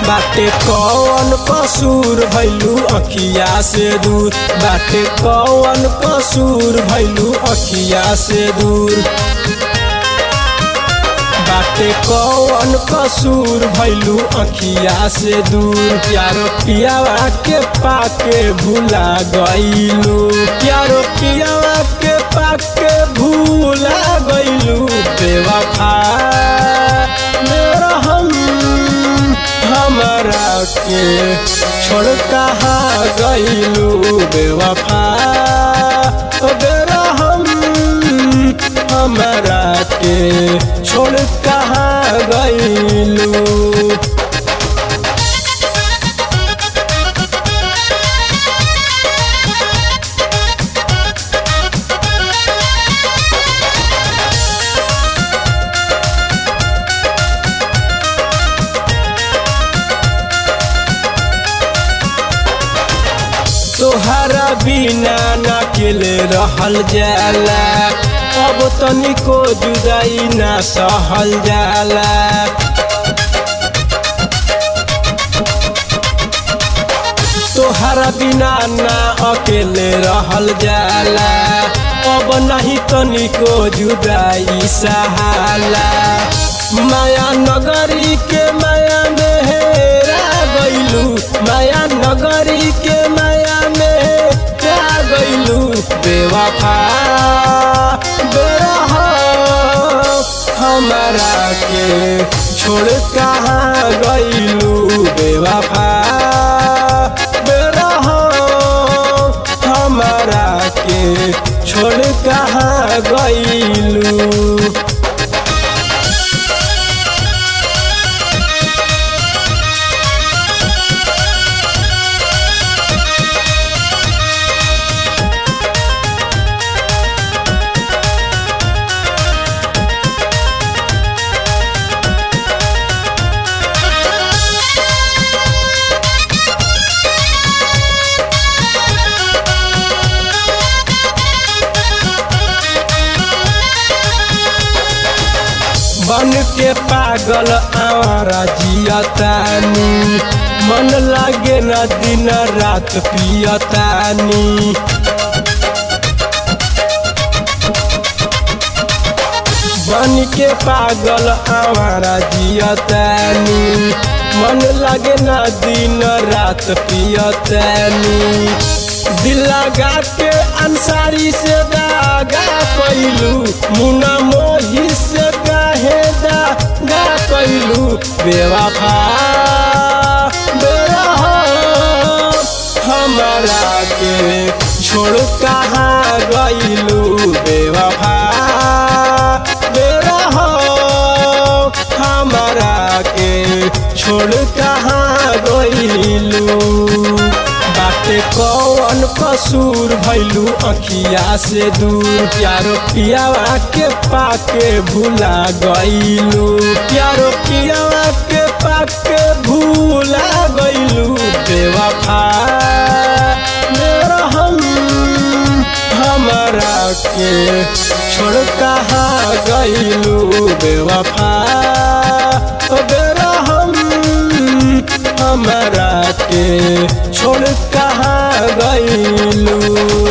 बाटे कौन कसूर भैलू अखिया से दूर बाटे कौन कसूर भैलू अखिया से दूर बाटे कौन कसूर भैलू अखिया से दूर प्यारो पियावा के पाके भूला गईलू प्यारो पियावा के पाके भूला गईलू बेवफा मेरा हम हमरा के छोड़ कहाँ गईलू बेवफा ओ बेरा हम हमरा के छोड़ कहाँ गईलू तोहरा बिना न अकेले रहल जाला अब तनिको जुदाई ना सहल जाला तोहरा बिना ना अकेले रहल जाला अब नहीं तनिको जुदाई सहाला माया नगरी के माया में हेरा गईलू माया नगरी के माया में हेरा गईलू बेवफा बेरह हमारा के छोड़ कहाँ गईलू बेवफा बेरह हमारा के छोड़ कहाँ गईलू बन के पागल आवारा जियतानी मन लागे न दिन रात पियतानी बन के पागल आवारा जियतानी मन लागे न दिन रात पियतानी दिल लगा के अंसारी से दागा कैलू मुना मोही से काहे दागा कैलू बेवफा बेरह हमारा के छोड़ कहाँ गईलू बेवफा बेरह हमारा के छोड़ कहाँ गईलू बाटे कौन कसूर भैलू अखिया से दूर प्यारो पियावा के पाके भूला गईलू प्यारो पियावा के पाके भूला गईलू बेवफा मेरा हम हमरा के छोड़ कहाँ गईलू बेवफा ओ बेरा हम हमरा के छोड़ कहाँ गईलू